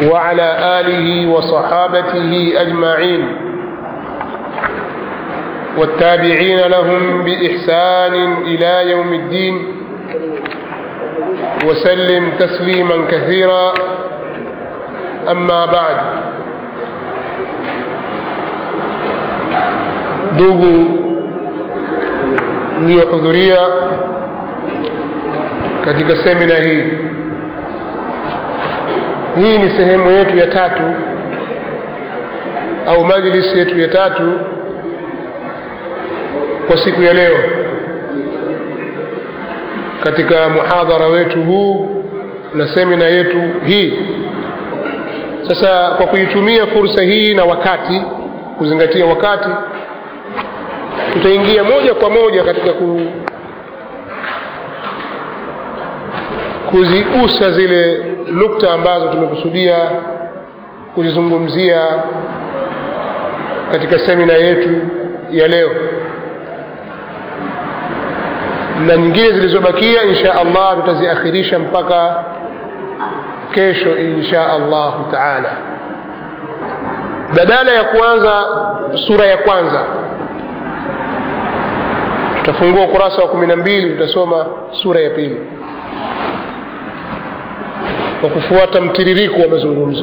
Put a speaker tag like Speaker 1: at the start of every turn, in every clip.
Speaker 1: وعلى آله وصحابته أجمعين والتابعين لهم بإحسان إلى يوم الدين وسلم تسليما كثيرا أما بعد ndugu mliyohudhuria katika semina hii hii ni sehemu yetu ya tatu au majlisi yetu ya tatu kwa siku ya leo katika muhadhara wetu huu na semina yetu hii sasa kwa kuitumia fursa hii na wakati kuzingatia wakati tutaingia moja kwa moja katika ku, kuzigusa zile nukta ambazo tumekusudia kuzizungumzia katika semina yetu ya leo na nyingine zilizobakia insha allah tutaziakhirisha mpaka kesho insha allahu taala badala ya kuanza sura ya kwanza tutafungua ukurasa wa kumi na mbili tutasoma sura ya pili kwa kufuata mtiririko wa mazungumzo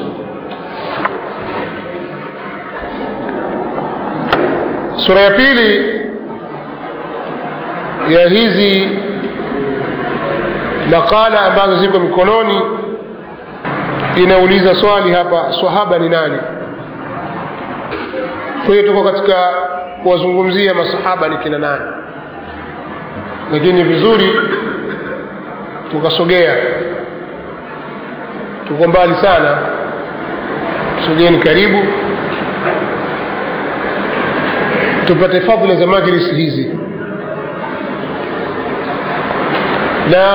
Speaker 1: sura ya pili ya hizi makala ambazo ziko mikononi inauliza swali hapa swahaba ni nani kwa hiyo tuko katika kuwazungumzia masahaba ni kina nani lakini vizuri tukasogea tuko mbali sana sogeni karibu tupate fadhila za majlisi hizi na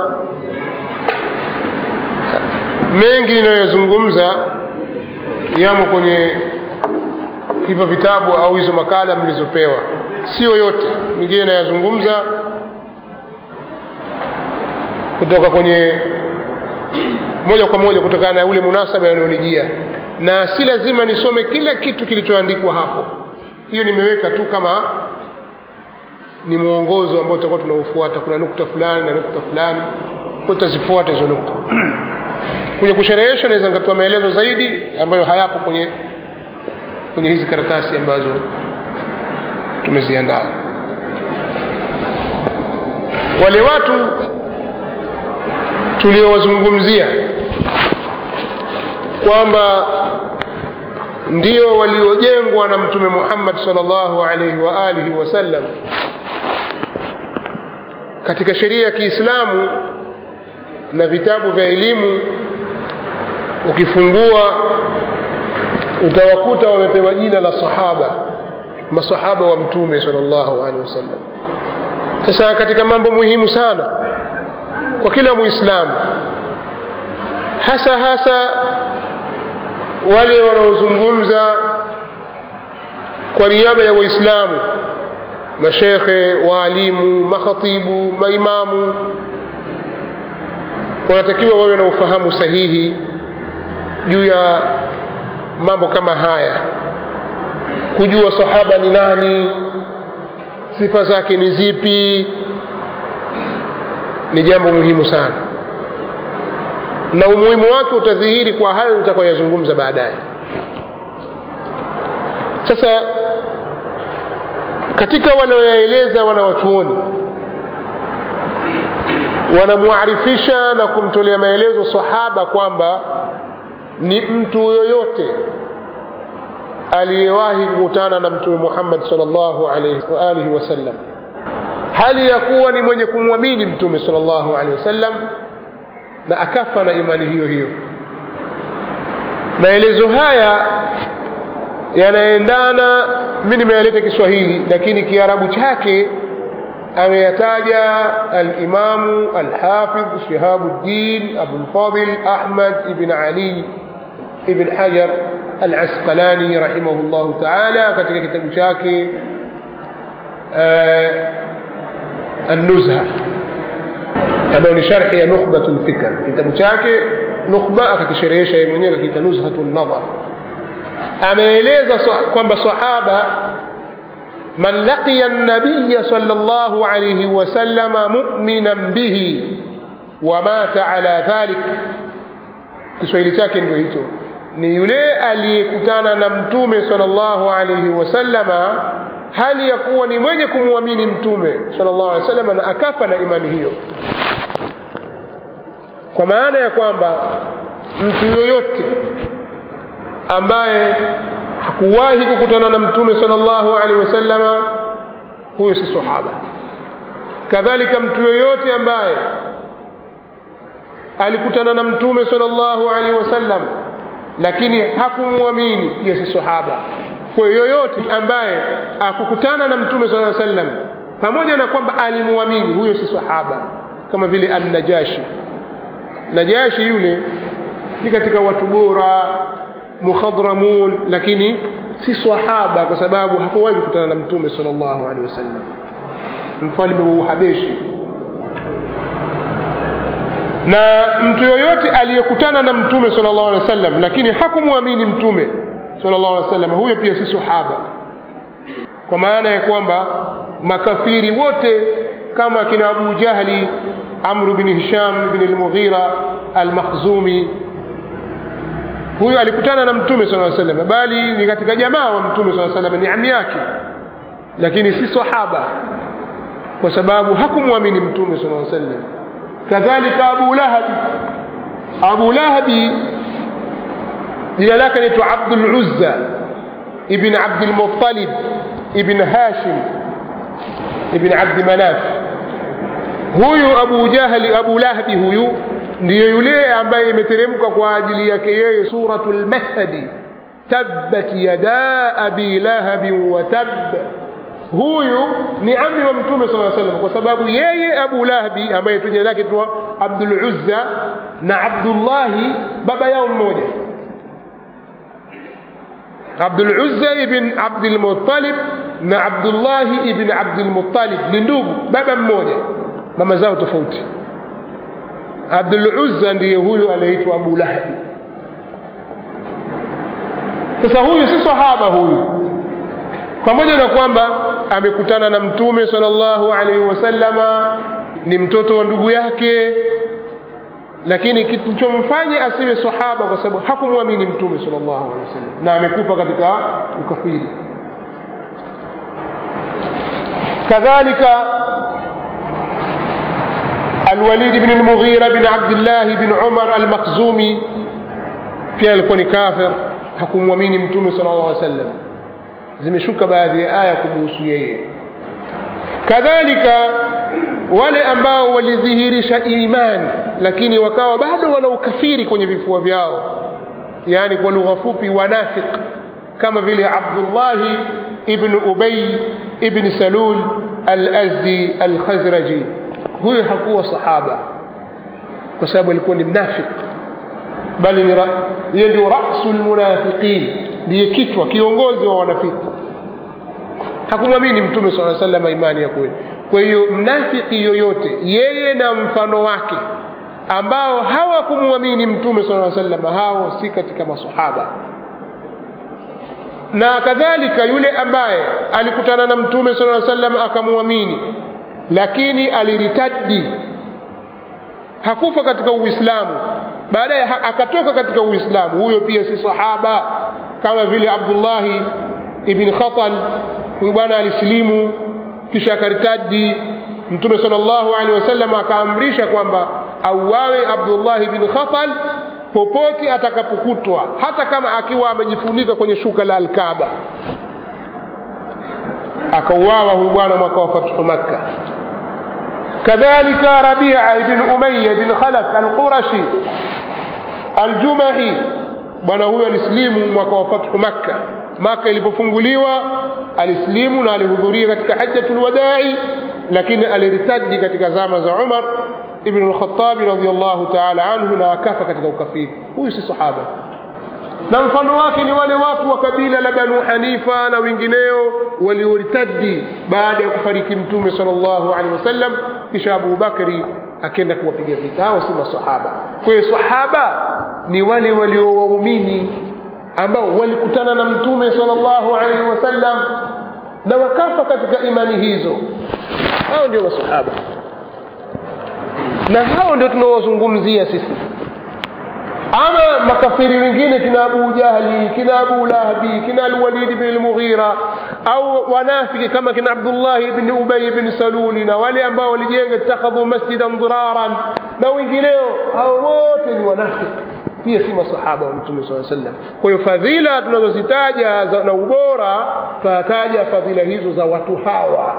Speaker 1: mengi ninayozungumza yamo kwenye hivyo vitabu au hizo makala mlizopewa sio yote mingine nayazungumza kutoka kwenye moja kwa moja kutokana na ule munasaba yanayonijia na si lazima nisome kila kitu kilichoandikwa hapo hiyo nimeweka tu kama ni mwongozo ambao tutakuwa tunaufuata kuna nukta fulani na nukta fulani tutazifuata hizo nukta kwenye kusherehesha naweza nikatoa maelezo zaidi ambayo hayapo kwenye kwenye hizi karatasi ambazo tumeziandaa wale watu tuliowazungumzia kwamba ndio waliojengwa na mtume muhammad salllahu alaihi wa alihi wasallam katika sheria ya kiislamu na vitabu vya elimu ukifungua utawakuta wamepewa jina la sahaba masahaba wa mtume salllahu alehi wasallam sasa katika mambo muhimu sana kwa kila muislamu hasa hasa wale wanaozungumza kwa niaba ya waislamu mashekhe waalimu makhatibu maimamu wanatakiwa wawe na ufahamu sahihi juu ya mambo kama haya kujua sahaba ni nani sifa zake ni zipi ni jambo muhimu sana na umuhimu wake utadhihiri kwa hayo nitakayoyazungumza baadaye sasa katika wanaoyaeleza wanawachuoni wanamwarifisha na kumtolea maelezo sahaba kwamba ni mtu yoyote aliyewahi kukutana na mtume muhammad salllahu alaihi waalihi wasallam hali ya kuwa ni mwenye kumwamini mtume salllahu alehi wasallam na akafa na imani hiyo hiyo maelezo haya yanaendana mi nimeyaleta kiswahili lakini kiarabu chake ameyataja alimamu alhafidh shihabuddin abulfadil ahmad ibn ali ibn hajar alasqalani rahimahullahu taala katika kitabu chake النزهة ambayo ni sharhi ya nukhbatu lfikr kitabu chake nukhba akakisherehesha yeye mwenyewe akakiita nuzhatu nadhar ameeleza kwamba sahaba man laqiya nabiya sal llahu alaihi wasallama muminan bihi wamata ala dhalik kiswahili chake ndio hicho ni yule aliyekutana na mtume salllahu alaihi wasallama hali ya kuwa ni mwenye kumwamini mtume salllahu alehi wasallama na akafa na imani hiyo kwa maana ya kwamba mtu yoyote ambaye hakuwahi kukutana na mtume salllahu alehi wasallama huyo si sahaba kadhalika mtu yoyote ambaye alikutana na mtume salllahu alaihi wasallam lakini hakumwamini pia si sahaba kwa yoyote ambaye akukutana na mtume saa sallam pamoja na kwamba alimwamini huyo si sahaba kama vile annajashi najashi yule ni katika watu bora mukhadramun lakini si sahaba kwa sababu hakuwahi kukutana na mtume sal llahu alehi wasallam mfalme wa uhabeshi na mtu yoyote aliyekutana na mtume sal llahu alehi wasallam lakini hakumwamini mtume sal llahu alehi wasallam huyo pia si sahaba kwa maana ya kwamba makafiri wote kama kina abu jahli amru bni hisham bni lmughira almakhzumi huyo alikutana na mtume saa salam bali ni katika jamaa wa mtume saa salam ni ami yake lakini si sahaba kwa sababu hakumwamini mtume saa salam kadhalika abu lahabi abu lahabi jina lake naitwa abduluzza ibn abdilmuttalib ibn hashim ibn abdi manaf huyu abu jahli abu lahabi huyu ndiyo yule ambaye imeteremka kwa ajili yake yeye suratu lmahdi tabbat yada abi lahabin wa tab huyu ni amri wa mtume saa salam kwa sababu yeye abu lahabi ambaye jina lake twa abduluzza na abdullahi baba yao mmoja abduluzza ibn abdilmuttalib na abdullahi ibn abdilmuttalib ni ndugu baba mmoja mama zao tofauti abduluzza ndiye huyu anaitwa abu lahabi sasa huyu si sahaba huyu pamoja na kwamba amekutana na mtume sal llahu alaihi wasallama ni mtoto wa ndugu yake lakini kilichomfanya asiwe sahaba kwa sababu hakumwamini mtume sal llahu alehi wasallam na amekufa katika ukafiri kadhalika الوليد بن المغيرة بن عبد الله بن عمر المخزومي pia alikuwa ni kafir hakumwamini mtume sala llah alih sallam zimeshuka baadhi ya aya kumuhusu yeye kadhalika wale ambao walidhihirisha imani lakini wakawa bado wana ukafiri kwenye vifua vyao yaani kwa lugha fupi wanafiq kama vile abdullahi ibn ubay ibn salul al-azdi al-khazraji huyo hakuwa sahaba kwa sababu alikuwa ni mnafik bali yeye ndio rasu lmunafiqin ndiye kichwa kiongozi wa wanafiki hakumwamini mtume saa salama imani ya kweli kwa hiyo mnafiki yoyote yeye na mfano wake ambao hawakumwamini mtume saa salama hao si katika masahaba na kadhalika yule ambaye alikutana na mtume saa salam akamwamini lakini aliritadi hakufa katika uislamu baadaye akatoka katika uislamu huyo pia si sahaba kama vile abdullahi ibn khatal huyu bwana alisilimu kisha akaritadi mtume sal llahu alehi wasallam akaamrisha kwamba auawe abdullahi bin khatal popote atakapokutwa hata kama akiwa amejifunika kwenye shuka la alkaba akauawa huyu bwana mwaka wa fathu makka kadhalika rabia ibn umaya bin khalaf alqurashi aljumahi bwana huyo alisilimu mwaka wa fathu makka maka ilipofunguliwa alisilimu na alihudhuria katika hajjatu lwadai lakini aliritadi katika zama za umar ibn lkhatabi radiallahu taala anhu na akafa katika ukafiri huyu si sahaba na mfano wake ni wale watu wa kabila la banu hanifa na wengineo walioritadi baada ya kufariki mtume sal llahu alehi wasallam kisha abu bakri akenda kuwapiga vita hao si masahaba kwa hiyo sahaba ni wale waliowaumini ambao walikutana na mtume salllahu alaihi wasallam na wakafa katika imani hizo hao ndio masahaba na hao ndio tunaowazungumzia sisi ama makafiri wengine kina abu jahli kina abu lahbi kina alwalid bn lmughira au wanafiki kama kina abdullahi bni ubay bni saluli na wale ambao walijenga ittakhadhu masjidan dhiraran na wengineo hao wote ni wanafiki pia si masahaba wa mtume saa sallam kwa hiyo fadhila tunazozitaja na ubora tunataja fadhila hizo za watu hawa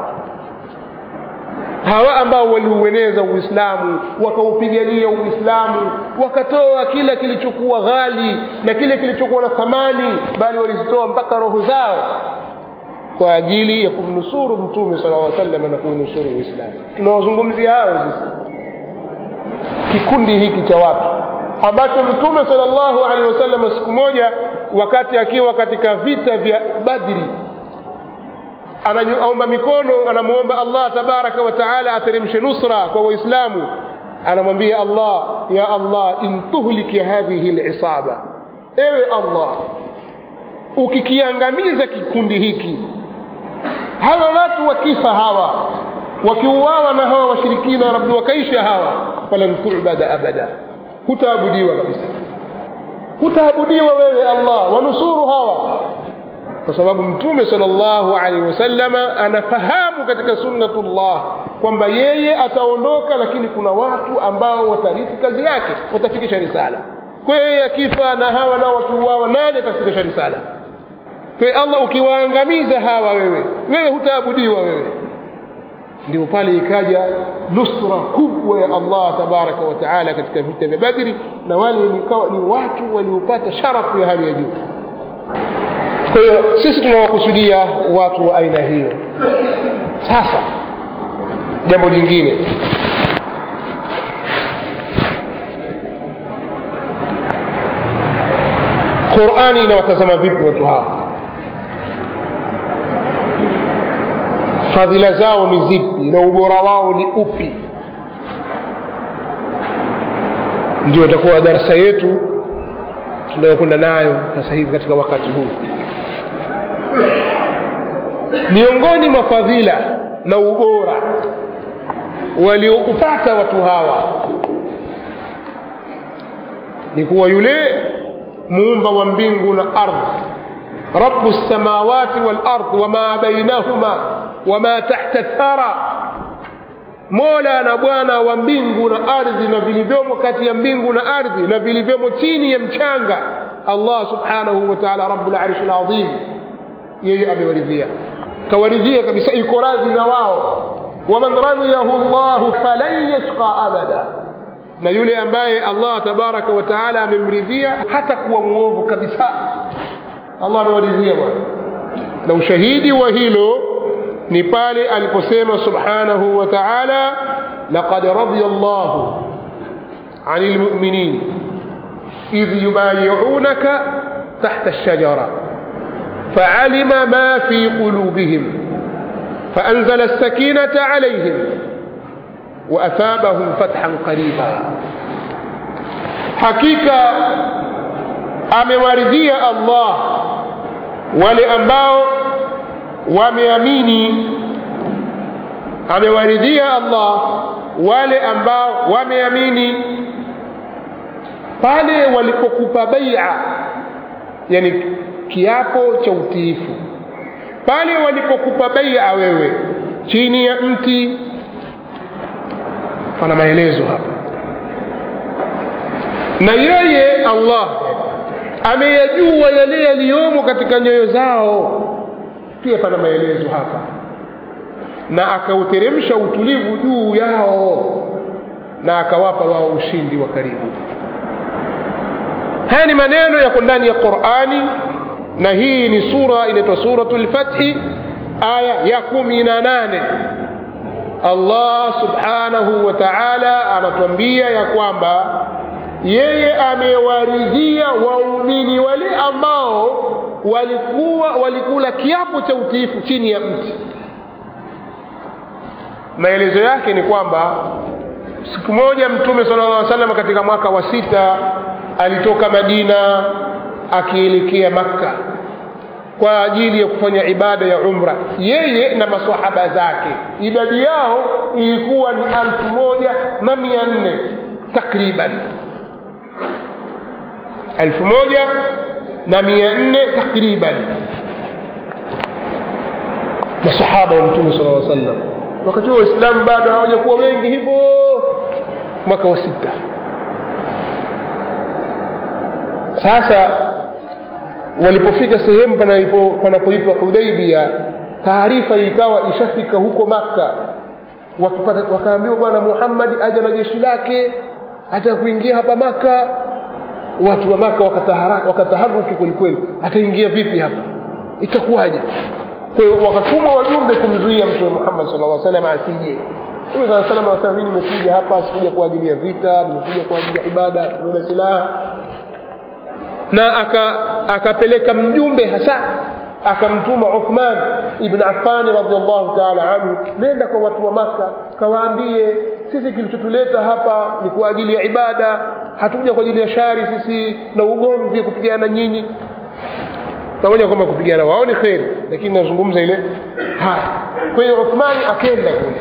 Speaker 1: hawa ambao waliueneza uislamu wakaupigania uislamu wakatoa kila kilichokuwa ghali na kile kilichokuwa na thamani bali walizitoa mpaka roho zao kwa ajili ya kumnusuru mtume sala lla sallam na kuunusuru uislamu tunawazungumzia hao sisi kikundi hiki cha watu ambacho mtume sala llahu alehi wasallam siku moja wakati akiwa katika vita vya badri anaomba mikono anamwomba allah tabaraka wa taala ateremshe nusra kwa waislamu anamwambia allah ya allah in tuhliki hadhihi lisaba ewe allah ukikiangamiza kikundi hiki hawa watu wakifa hawa wakiuawa na hawa washirikina rabbi wakaisha hawa falan tubada abada hutaabudiwa kabisa hutaabudiwa wewe allah wanusuru hawa kwa sababu mtume salllahu alaihi wasalama anafahamu katika sunnatullah kwamba yeye ataondoka lakini kuna watu ambao watarithi kazi yake watafikisha risala kwa yeye akifa na hawa nao wakiuawa nani atafikisha risala kwa allah ukiwaangamiza hawa wewe wewe hutaabudiwa wewe ndio pale ikaja nusra kubwa ya allah tabaraka wa taala katika vita vya badri na wale ni watu waliopata sharafu ya hali ya juu kwa hiyo sisi tunawakusudia watu wa aina hiyo sasa jambo lingine qurani inawatazama vipi watu hawa fadhila zao ni zipi na ubora wao ni upi ndio itakuwa darasa yetu tunayokwenda nayo sasa hivi katika wakati huu miongoni mwa fadhila na ubora walioupata watu hawa ni kuwa yule muumba wa mbingu na ardhi rabu lsamawati walard wama bainahuma wama tahta thara mola na bwana wa mbingu na ardhi na vilivyomo kati ya mbingu na ardhi na vilivyomo chini ya mchanga allah subhanahu wa taala rabu larishi lazim yeye amewaridhia kawaridhia kabisa iko radhi na wao waman radhiyahu llahu falan yashqa abada na yule ambaye allah tabaraka wa taala amemridhia hata kuwa mwovu kabisa allah amewaridhia bwana na ushahidi wa hilo ni pale aliposema subhanahu wa taala laqad radhiya llahu ani lmuminin idh yubayiunaka tahta lshajara فعلم ما في قلوبهم فأنزل السكينة عليهم وأثابهم فتحا قريبا حقيقة amewaridhia allah wale ambao wameamini amewaridhia allah wale ambao wameamini pale walipokupa baia yani kiapo cha utiifu pale walipokupa baia wewe chini ya mti pana maelezo hapa na yeye allah ameyajua yale yaliyomo katika nyoyo zao pia pana maelezo hapa na akauteremsha utulivu juu yao na akawapa wao ushindi wa karibu haya ni maneno yako ndani ya qurani na hii ni sura inaitwa suratu lfathi aya ya kumi na nane allah subhanahu wa taala anatuambia ya kwamba yeye amewaridhia waumini wale ambao walikuwa walikula kiapo cha utiifu chini ya mti maelezo yake ni kwamba siku moja mtume sala llah salam katika mwaka wa sita alitoka madina akielekea makka kwa ajili ya kufanya ibada ya umra yeye na masahaba zake idadi yao ilikuwa ni alfu moja na mia nne takriban elfu moja na mia nne takriban masahaba wa mtume sala lla sallam wakati huo waislamu bado hawajakuwa wengi hivyo mwaka wa sita sasa walipofika sehemu panapoitwa hudaibia taarifa ikawa ishafika huko makka wakaambiwa bwana muhammadi aja na jeshi lake hata kuingia hapa maka watu wa maka wakataharuki kwelikweli ataingia vipi hapa itakuwaje kwa hiyo wakatuma wajumbe kumzuia mtume muhammad sala lla salam asije mtume saa salam anasema mi nimekuja hapa sikuja kwa ajili ya vita nimekuja kwa ajili ya ibada kubeba silaha na akapeleka aka mjumbe hasa akamtuma uthman ibn affani radiallahu taala anhu nenda kwa watu wa maka kawaambie sisi kilichotuleta hapa ni kwa ajili ya ibada hatukuja kwa ajili ya shari sisi na ugomvi kupigana nyinyi pamoja kwamba kupigana wao ni kheri lakini nazungumza ile haya kwa hiyo uthmani akenda kule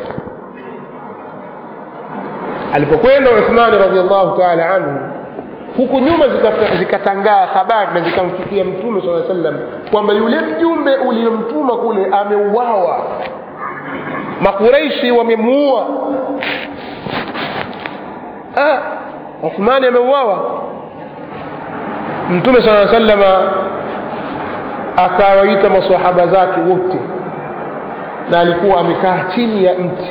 Speaker 1: alipokwenda uthmani radiallahu taala anhu huku nyuma zikatangaa habari na zikamfikia mtume saa sallam kwamba yule mjumbe uliyomtuma kule ameuawa makureishi wamemuua ah, uthmani ameuawa mtume saa salama akawaita masahaba zake wote na alikuwa amekaa chini ya mti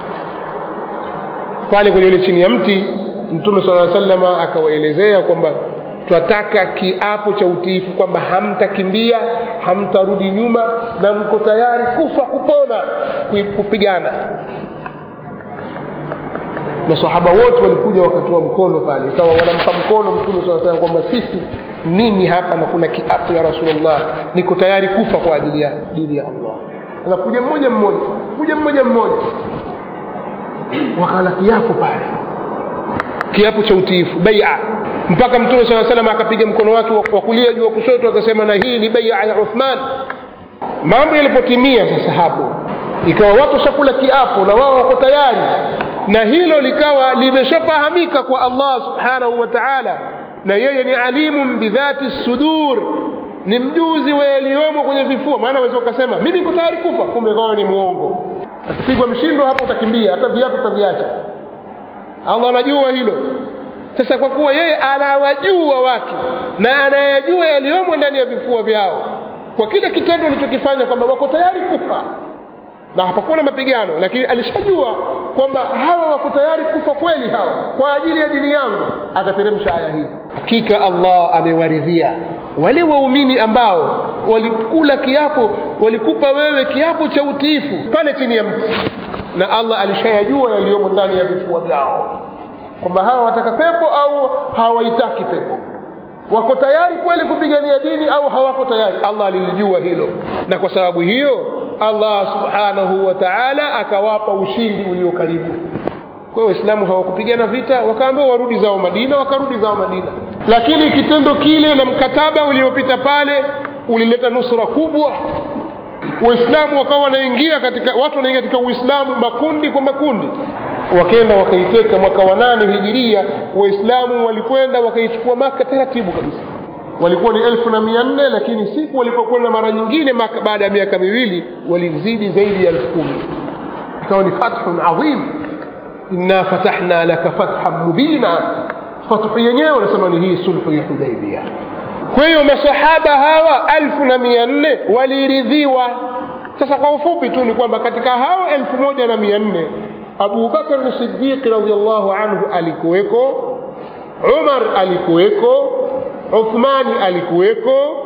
Speaker 1: pale kwenye ile chini ya mti mtume saa salama akawaelezea kwamba twataka kiapo cha utiifu kwamba hamtakimbia hamtarudi nyuma na mko tayari kufa kupona kupigana masahaba wote walikuja wakatoa mkono pale ikawa wanampa mkono mtume saa salam kwamba sisi mimi hapa na kuna kiapo ya rasulllah niko tayari kufa kwa ajili ya dini ya allah anakuja mmoja mmoja kuja mmoja mmoja wakala kiapo pale kiapo cha utiifu baia mpaka mtume saa salam akapiga mkono wake wa kulia juu wa kushoto akasema na hii ni baia ya uthman mambo yalipotimia sasa hapo ikawa watu shakula kiapo na wao wako tayari na hilo likawa limeshafahamika kwa allah subhanahu wa taala na yeye ni alimun bidhati sudur ni mjuzi wa yaliyomo kwenye vifua maana waweza ukasema mimi niko tayari kufa kumbe kawa ni mwongo akipigwa mshindo hapo utakimbia hata viatu utaviacha allah anajua hilo sasa kwa kuwa yeye anawajua watu na anayajua yaliyomo ndani ya vifua vyao kwa kile kitendo alichokifanya kwamba wako tayari kufa na hapakuwa na mapigano lakini alishajua kwamba hawa wako tayari kufa kweli hawa kwa ajili ya dini yangu akateremsha aya hii hakika allah amewaridhia wale waumini ambao walikula kiapo walikupa wewe kiapo cha utiifu pale chini ya mti na allah alishayajua yaliyomo ndani ya vifua vyao kwamba hawa wataka pepo au hawaitaki pepo wako tayari kweli kupigania dini au hawako tayari allah alilijua hilo na kwa sababu hiyo allah subhanahu wa taala akawapa ushindi ulio karibu kwa hiyo waislamu hawakupigana vita wakaambiwa warudi zao madina wakarudi zao madina lakini kitendo kile na mkataba uliopita pale ulileta nusra kubwa waislamu wakawa wanaingia katika watu wanaingia katika uislamu makundi kwa makundi wakenda wakaiteka mwaka wa nane hijiria waislamu walikwenda wakaichukua maka taratibu kabisa walikuwa ni elfu na mia nne lakini siku walipokwenda mara nyingine maka baada ya miaka miwili walizidi zaidi ya elfu kumi ikawa ni fathun adhim inna fatahna laka fathan mubina fathu yenyewe wanasema ni hii sulhu ya hudaibia kwa hiyo masahaba hawa elfu na mia nne waliridhiwa sasa kwa ufupi tu ni kwamba katika hao elfu moja na mia nne abu bakar sidiqi radiallahu anhu alikuweko umar alikuweko uthmani alikuweko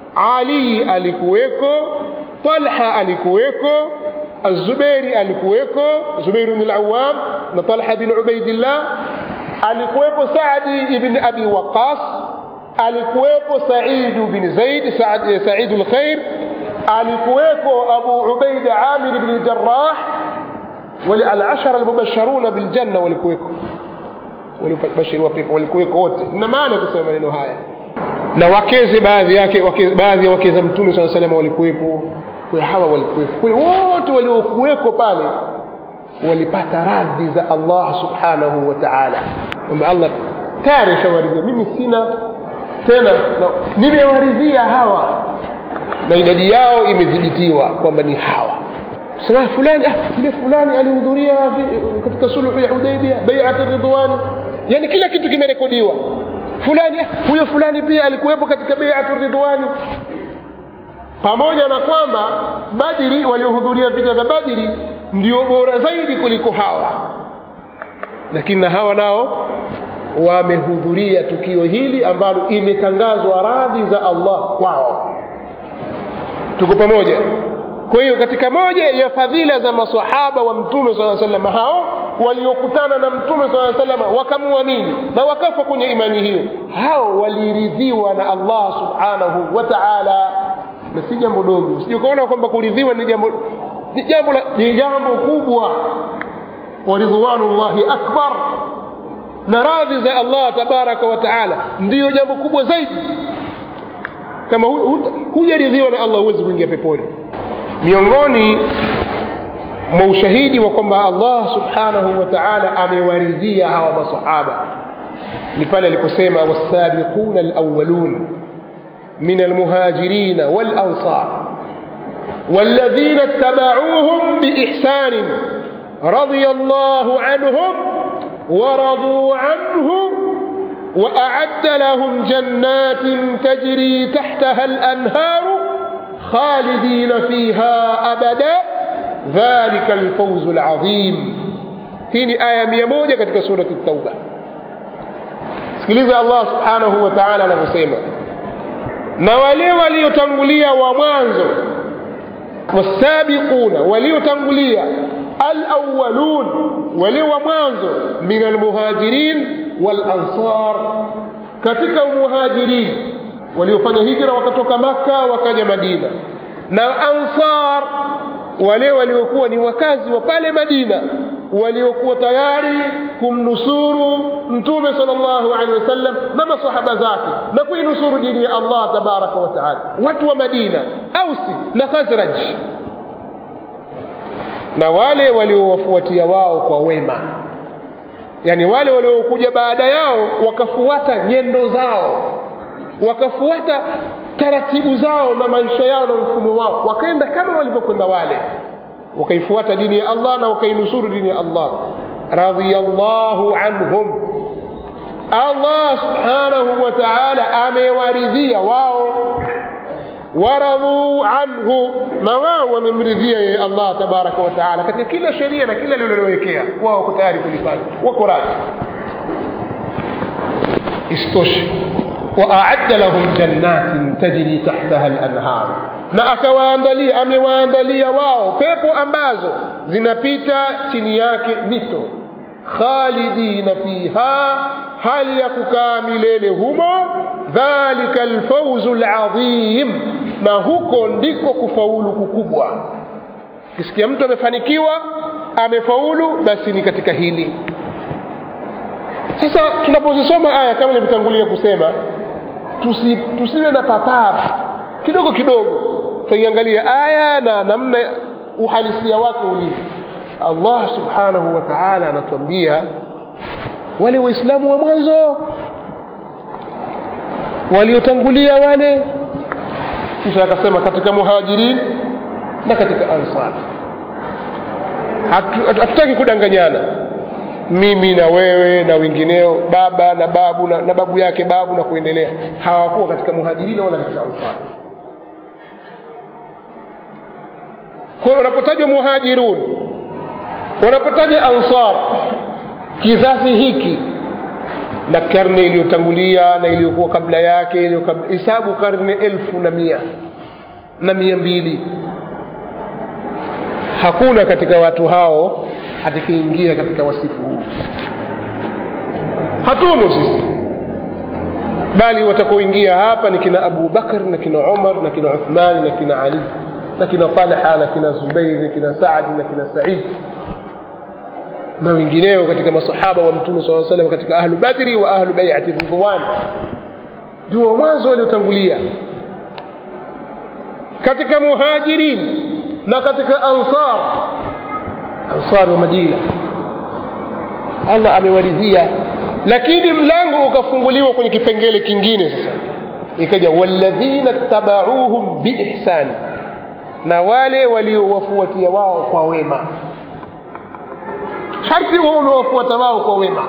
Speaker 1: ali alikuweko talha alikuweko الزبيري alikuweko Zubair bin al-Awwam na Talha bin Ubaidillah alikuwepo Saadi ibn Abi Waqqas alikuwepo Said bin Zaid Saad Said al-Khair alikuwepo Abu Ubaida Amir ibn Jarrah wale alashara almubasharuna biljanna walikuweko waliobashiriwa pepo walikuweko wote na maana ya kusema maneno haya na wakeze baadhi yake wake, baadhi ya wake za mtume saa salama walikuwepo kwa hawa walikuwepo kwa hiyo wote waliokuweko pale walipata radhi za allah subhanahu wa taala kwamba allah tayari ashawaridhia mimi sina tena nimewaridhia hawa na idadi yao imedhibitiwa kwamba ni hawa sema fulani ah, yule fulani alihudhuria katika sulhu ya hudaibia baiat ridwani yani kila kitu kimerekodiwa fulani ah, huyo fulani pia alikuwepo katika baiat ridwani pamoja na kwamba badiri waliohudhuria vita vya badiri ndio bora zaidi kuliko hawa lakini na hawa nao wamehudhuria tukio hili ambalo imetangazwa radhi za allah kwao tuko pamoja kwa hiyo katika moja ya fadhila za masahaba wa mtume saa salam hao waliokutana na mtume saa salam wakamwamini na wakafa kwenye imani hiyo hao waliridhiwa na allah subhanahu wa taala na si jambo dogo usije ukaona kwamba kuridhiwa ni jambo ni jambo ni jambo kubwa waridwanullahi akbar na radhi za allah tabaraka wa taala ndiyo jambo kubwa zaidi kama hujaridhiwa na allah huwezi kuingia peponi miongoni mwa ushahidi wa kwamba allah subhanahu wa taala amewaridhia hawa masahaba ni pale aliposema wasabiquna alawalun min almuhajirina walansar والذين اتبعوهم بإحسان رضي الله عنهم ورضوا عنه وأعد لهم جنات تجري تحتها الأنهار خالدين فيها أبدا ذلك الفوز العظيم هنا آية ميمونة كتك سورة التوبة sikiliza allah subhanahu wa taala anavyosema na wale waliotangulia wa mwanzo wasabiquna waliotangulia alawalun wale wa mwanzo min almuhajirin walansar katika muhajirin waliofanya hijra wakatoka makka wakaja madina na ansar wale waliokuwa ni wakazi wa pale madina waliokuwa tayari kumnusuru mtume sal llahu alehi wasallam na masahaba zake na kuinusuru dini ya allah tabaraka wa taala watu wa madina ausi na khazraj na wale waliowafuatia wao kwa wema yaani wale waliokuja baada yao wakafuata nyendo zao wakafuata taratibu zao na maisha yao na mfumo wao wakaenda kama walivyokwenda wale wakaifuata dini ya allah na wakainusuru dini ya allah radhiallahu anhum allah subhanahu wa taala amewaridhia wao waradhuu anhu na wao wamemridhia yeye allah tabaraka wataala katika kila sheria na kila lililowekea wao wako tayari kulifanya wako radhi isitoshe waaadda lahum jannatin tajri tahtaha lanhar na akawaandalia amewaandalia wao pepo ambazo zinapita chini yake mito khalidina fiha hali ya kukaa milele humo dhalika lfauzu ladhim na huko ndiko kufaulu kukubwa kisikia mtu amefanikiwa amefaulu basi ni katika hili sasa tunapozisoma aya kama nilivyotangulia kusema tusi, tusiwe na papara kidogo kidogo tutaiangalia aya na namna uhalisia wake ulivyo allah subhanahu wa taala anatuambia wale waislamu wa mwanzo waliotangulia wale kisha akasema katika muhajirin na katika ansar hatutaki kudanganyana mimi na wewe na wengineo baba na babu na, na babu yake babu na kuendelea hawakuwa katika muhajirina wala katika ansar kwa hiyo wanapotajwa muhajirun wanapotaja ansar kizazi hiki na karne iliyotangulia na iliyokuwa kabla yake hisabu karne elfu na mia na mia mbili hakuna katika watu hao atakaingia katika wasifu huu hatumo sisi bali watakaoingia hapa ni kina abu bakr na kina umar na kina uthmani na kina ali na kina talha na kina zubairi na kina saadi na kina said na wengineo katika masahaba wa mtume saa salam katika ahlu badri wa ahlu baiati ridwan ndio mwanzo waliotangulia katika muhajirin na katika ansar ansar wa madina allah amewaridhia lakini mlango ukafunguliwa kwenye kipengele kingine sasa ikaja walladhina tabauhum biihsani na wale waliowafuatia wao kwa wema sharti huo umewafuata wao kwa wema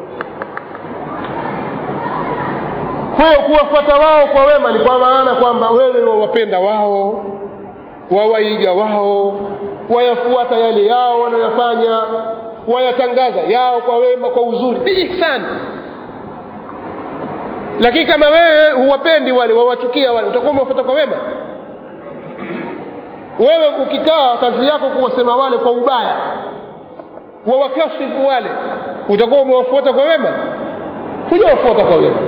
Speaker 1: kwa hiyo kuwafuata wao kwa wema ni kwa maana kwamba wewe wawapenda wao wawaiga wao wayafuata yale yao wanayofanya wayatangaza yao kwa wema kwa uzuri biihsani lakini kama wewe huwapendi wale wawachukia wale utakuwa umewafuata kwa wema wewe ukikaa kazi yako kuwasema wale kwa ubaya wawakashifu wale utakuwa umewafuata kwa wema hujawafuata kwa wema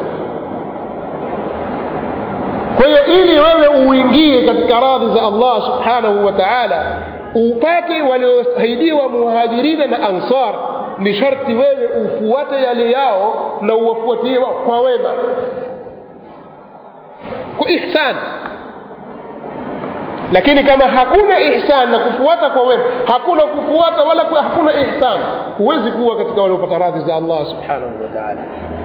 Speaker 1: kwa hiyo ili wewe uingie katika radhi za allah subhanahu wa taala upate walioahidiwa muhajirina na ansar ni sharti wewe ufuate yale yao na uwafuatie wao kwa wema kwa ihsan lakini kama hakuna ihsan na kufuata kwa wema hakuna kufuata wala kwa hakuna ihsan huwezi kuwa katika waliopata radhi za allah subhanahu wa taala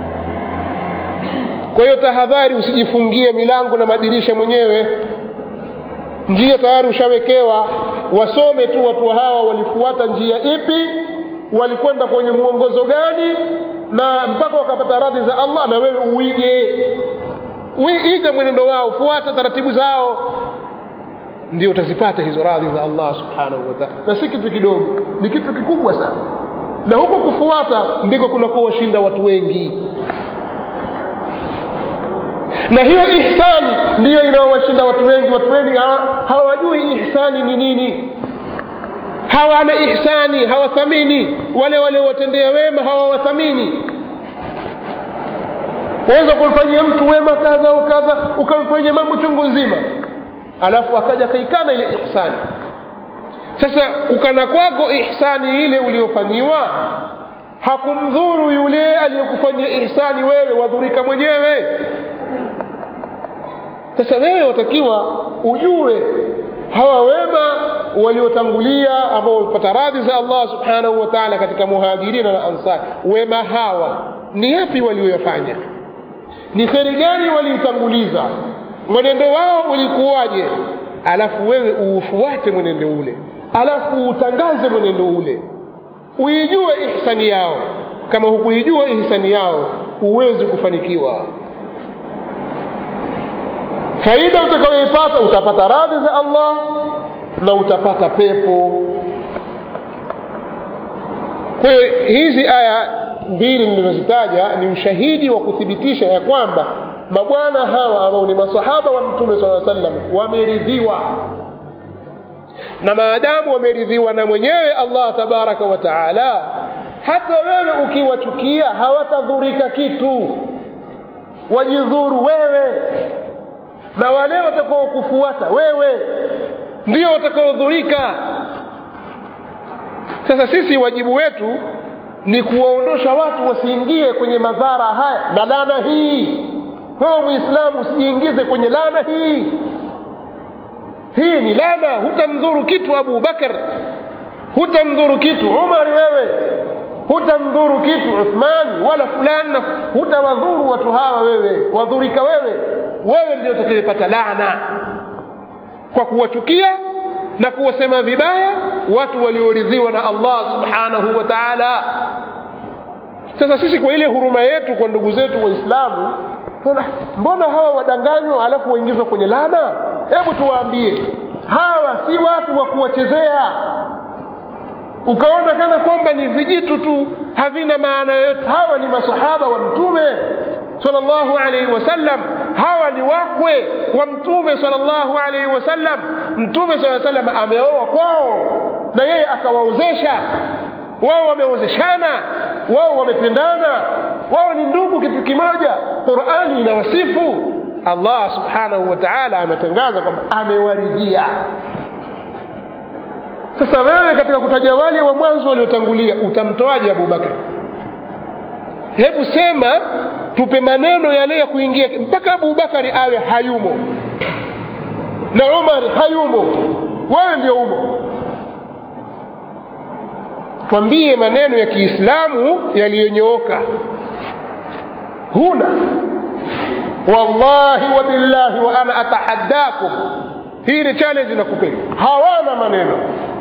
Speaker 1: kwa hiyo tahadhari usijifungie milango na madirisha mwenyewe njia tayari ushawekewa wasome tu watu hawa walifuata njia ipi walikwenda kwenye mwongozo gani na mpaka wakapata radhi za allah na wewe uige iga mwenendo wao fuata taratibu zao ndio utazipata hizo radhi za allah subhanahu wataala na si kitu kidogo ni kitu kikubwa sana na huko kufuata ndiko kunakuwa washinda watu wengi na hiyo ihsani ndiyo inaowashinda watu wengi watu wengi hawajui ihsani ni nini hawana ihsani hawathamini wale waliowatendea wema hawawathamini waweza kumfanyia mtu wema kadha au kadha ukamfanyia mambo chungu nzima alafu akaja kaikana ile ihsani sasa ukana kwako ihsani ile uliofanyiwa hakumdhuru yule aliyekufanyia ihsani wewe wadhurika mwenyewe sasa wewe watakiwa ujue hawa wema waliotangulia ambao wamepata radhi za allah subhanahu wa taala katika muhajirina na ansari wema hawa ni yapi walioyafanya ni kheri gani waliitanguliza mwenendo wao ulikuwaje alafu wewe uufuate mwenendo ule alafu uutangaze mwenendo ule uijue ihsani yao kama hukuijua ihsani yao huwezi kufanikiwa faida utakayoipata utapata radhi za allah na utapata pepo kwa hiyo hizi aya mbili nilizozitaja ni ushahidi wa kuthibitisha ya kwamba mabwana hawa ambao ni masahaba wa mtume saa sallam wameridhiwa na maadamu wameridhiwa na mwenyewe allah tabaraka wa taala hata wewe ukiwachukia hawatadhurika kitu wajidhuru wewe na wale watakaokufuata wewe ndio watakaodhurika sasa sisi wajibu wetu ni kuwaondosha watu wasiingie kwenye madhara haya na lana hii wewe mwislamu usijiingize kwenye lana hii hii ni lana hutamdhuru kitu abu bakar hutamdhuru kitu umari wewe hutamdhuru kitu uthman wala fulani hutawadhuru watu hawa wewe wadhurika wewe wewe ndio utakayepata laana kwa kuwachukia na kuwasema vibaya watu walioridhiwa na allah subhanahu wa taala sasa sisi kwa ile huruma yetu kwa ndugu zetu waislamu mbona hawa wadanganywa alafu waingizwa kwenye laana hebu tuwaambie hawa si watu wa kuwachezea ukaona kana kwamba ni vijitu tu havina maana yoyote hawa ni masahaba wa mtume salllahu alaihi wasallam hawa ni wakwe wa mtume salllahu alaihi wasallam mtume saa salam ameoa kwao na yeye akawaozesha wao wameozeshana wao wamependana wao ni ndugu kitu kimoja qurani inawasifu allah subhanahu wa taala ametangaza kwamba amewaridhia sasa wewe katika kutaja wale wa mwanzo waliotangulia utamtoaje abubakar hebu sema tupe maneno yale ya kuingia mpaka abubakari awe hayumo na umar hayumo wewe ndio umo twambie maneno ya kiislamu yaliyonyooka huna wallahi wa billahi wa ana atahaddakum hii ni challenge nakupeni hawana maneno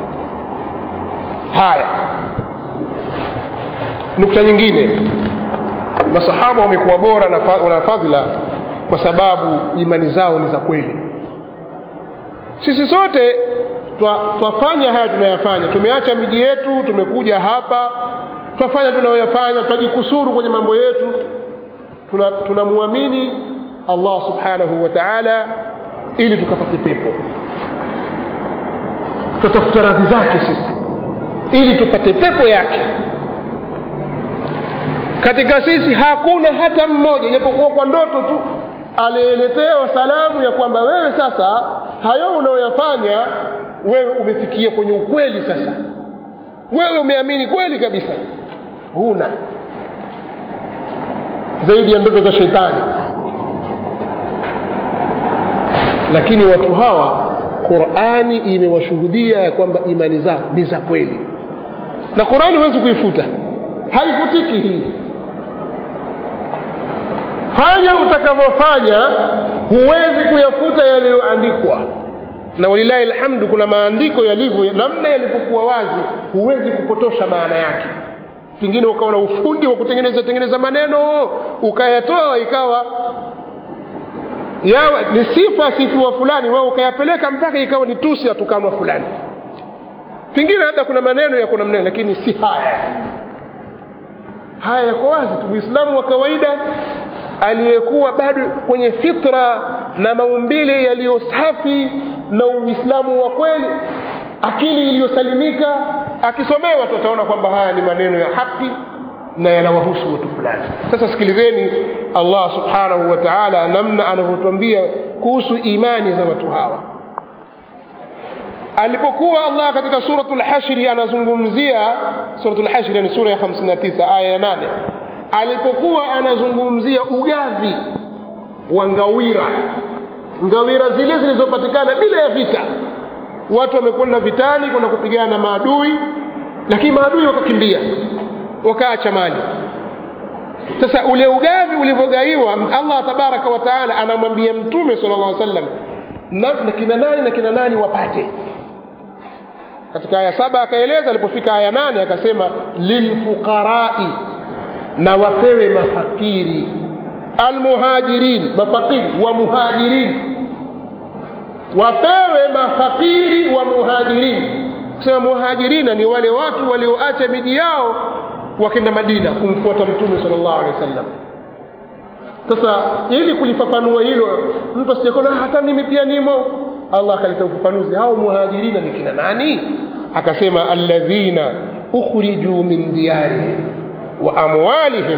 Speaker 1: haya nukta nyingine masahaba wamekuwa bora na fa- wana fadhila kwa sababu imani zao ni za kweli sisi sote twa- twafanya haya tunayafanya tumeacha miji yetu tumekuja hapa twafanya tunayoyafanya twajikusuru kwenye mambo yetu tunamwamini tuna allah subhanahu wa taala ili tukapate pepo tutafuta radhi zake sisi ili tupate pepo yake katika sisi hakuna hata mmoja ijapokuwa kwa ndoto tu alieletewa salamu ya kwamba wewe sasa hayo unayoyafanya wewe umefikia kwenye ukweli sasa wewe umeamini kweli kabisa huna zaidi ya ndoto za shetani lakini watu hawa qurani imewashuhudia ya kwamba imani zao ni za kweli na qurani huwezi kuifuta haifutiki hii fanya utakavyofanya huwezi kuyafuta yaliyoandikwa na walilahi alhamdu kuna maandiko yalivyo namna yalivyokuwa wazi huwezi kupotosha maana yake pengine ukawa na ufundi wa kutengeneza tengeneza maneno ukayatoa ikawa yawa ni sifa sifiwa fulani wewe ukayapeleka mpaka ikawa ni tusi atukanwa fulani pengine labda kuna maneno yako namna lakini si haya haya yako wazi tu uislamu wa kawaida aliyekuwa bado kwenye fitra na maumbile yaliyo safi na uislamu wa kweli akili iliyosalimika akisomewa tu ataona kwamba haya ni maneno ya haki na yanawahusu watu fulani sasa sikilizeni allah subhanahu wa taala namna anavyotwambia kuhusu imani za watu hawa alipokuwa allah katika suratu lhashri anazungumzia suratu lhashri ni sura ya 59 aya ya 8 alipokuwa anazungumzia ugavi wa ngawira ngawira zile zilizopatikana bila ya vita watu wamekwenda vitani kwenda kupigana na maadui lakini maadui wakakimbia wakaacha mali sasa ule ugavi ulivyogaiwa allah tabaraka wa taala anamwambia mtume sala llah sallam na, na kina nani na kina nani wapate katika aya saba akaeleza alipofika aya nane akasema lilfuqarai na wapewe mafakiri almuhajirin mafakiri wa muhajirin wapewe mafakiri wa muhajirin kusema muhajirina ni wale watu walioacha miji yao wakenda madina kumfuata mtume sal llahu alehi wa sallam sasa ili kulifafanua hilo mtu asijakona hata mimi pia nimo allah akaleta ufafanuzi hao muhajirina ni kina nani akasema alladhina ukhrijuu min diyarihim wa amwalihim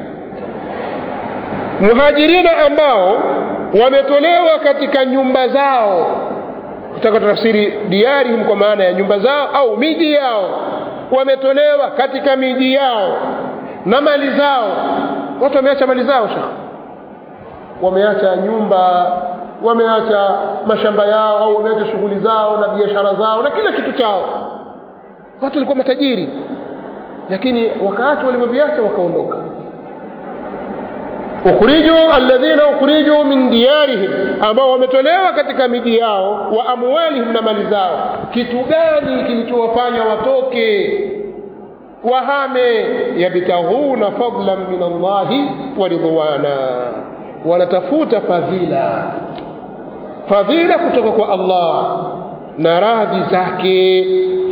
Speaker 1: muhajirina ambao wametolewa katika nyumba zao kutaka tafsiri diarihim kwa maana ya nyumba zao au miji yao wametolewa katika miji yao na mali zao watu wameacha mali zao sha wameacha nyumba wameacha mashamba yao au wameacha shughuli zao na biashara zao na kila kitu chao watu walikuwa matajiri lakini wakati walivyoviacha wakaondoka ukhriju alladhina ukhrijuu min diyarihim ambao wametolewa katika miji yao wa amwalihim na mali zao kitu gani kilichowafanya watoke wahame yabtaghuna fadlan min allahi wa ridwana wanatafuta fadhila fadhila kutoka kwa allah na radhi zake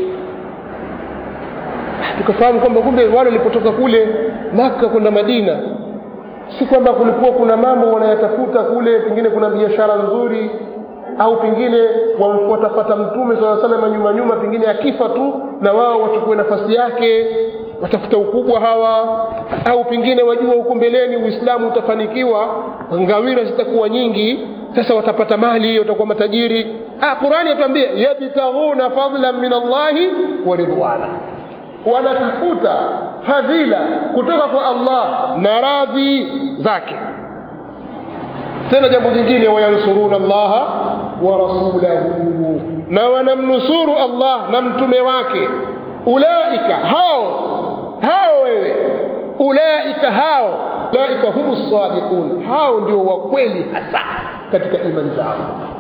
Speaker 1: tukafahamu kwamba kumbe wale walipotoka kule maka kwenda madina si kwamba kulikuwa kuna mambo wanayatafuta kule pengine kuna biashara nzuri au pengine wamfuatafata mtume saa salama nyuma nyuma pengine akifa tu na wao wachukue nafasi yake watafuta ukubwa hawa au pengine wajua huko mbeleni uislamu utafanikiwa ngawira zitakuwa nyingi sasa watapata mali watakuwa matajiri ah, qurani yatuambia yabtaghuna fadlan min allahi wa ridwana wanatafuta fadhila kutoka kwa allah na radhi zake tena jambo jingine wayansuruna allaha wa rasulahu na wanamnusuru allah na mtume wake ulaika hao hao wewe ulaika hao ulaika humu sadiqun hao ndio wakweli hasa katika imani zao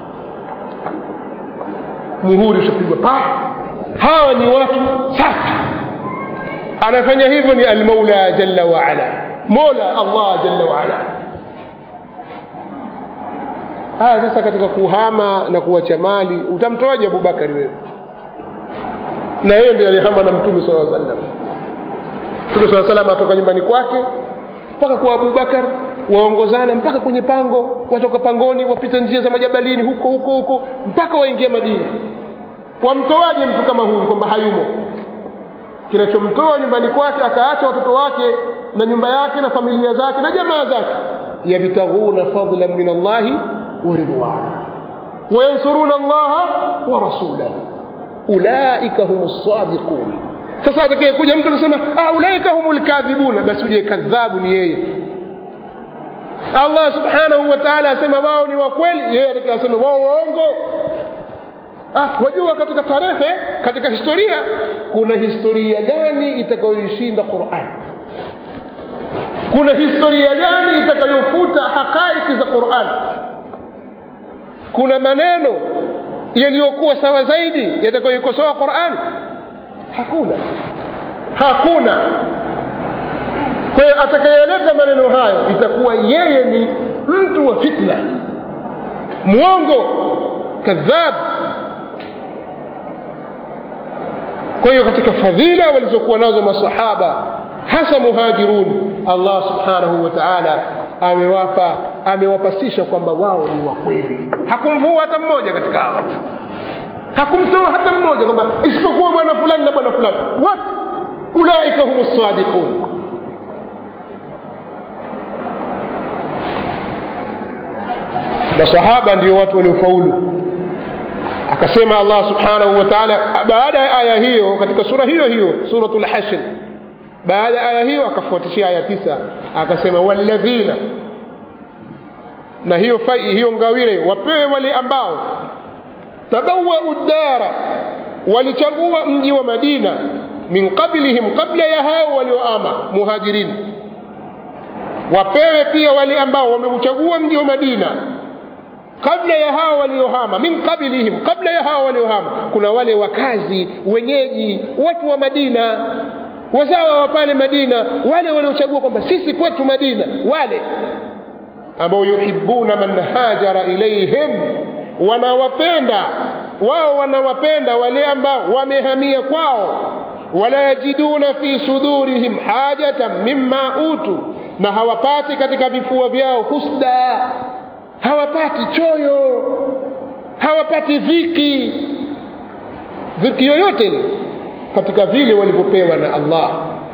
Speaker 1: muhuri ushapigwa pa hawa ni watu safi anafanya hivyo ni almaula jalla waala mola allah jalla waala haya sasa katika kuhama na kuwacha mali utamtoaje abubakari wewe na yeye ndiye alihama na mtume saa sallam mtume saa salam atoka nyumbani kwake mpaka kwa abubakar waongozana mpaka kwenye pango watoka pangoni wapita njia za majabalini huko huko huko mpaka waingia madina wamtoaje mtu kama huyu kwamba hayumo kinachomtoa nyumbani kwake akaacha watoto wake na nyumba yake na familia zake na jamaa zake yabtaghuna fadlan min allahi wa ridwana wayansuruna allaha wa rasulahu ulaika hum sadiqun sasa atakaye kuja mtu anasema ah, ulaika hum lkadhibuna basi uje kadhabu ni yeye allah subhanahu wa taala asema wao ni wakweli yeye atakaye asema wao waongo ah, wajua katika tarehe katika historia kuna historia gani itakayoishinda quran kuna historia gani itakayofuta haqaiki za quran kuna maneno yaliyokuwa sawa zaidi yatakayoikosoa quran hakuna hakuna kwa hiyo atakayeleta maneno hayo itakuwa yeye ni mtu wa fitna mwongo kadhab kwa hiyo katika fadhila walizokuwa nazo masahaba hasa muhajirun allah subhanahu wa taala amewapa amewapasisha kwamba wao ni wakweli hakumvua hata mmoja katika hawa hakumtoa hata mmoja kwamba isipokuwa bwana fulani na bwana fulani wote ulaika hum sadiqun masahaba ndio watu waliofaulu akasema allah subhanahu wa taala baada ya aya hiyo katika sura hiyo hiyo suratu lhashr baada ya aya hiyo akafuatishia aya tisa akasema walladhina na hiyo fai hiyo ngawire wapewe wale ambao tabawau ddara walichagua mji wa madina min qablihim qabla ya hao walioama muhajirin wapewe pia wale ambao wameuchagua mji wa madina kabla ya hao waliohama min qablihim kabla ya hao waliohama kuna wale wakazi wenyeji watu wa madina wazawa wa pale madina wale waliochagua kwamba sisi kwetu madina wale ambao yuhibuna man hajara ilaihim wanawapenda wao wanawapenda wale ambao wamehamia kwao wala yajiduna fi sudurihim hajatan mimma utu na hawapati katika vifua vyao husda hawapati choyo hawapati dhiki dhiki yoyote ile katika vile walivyopewa na allah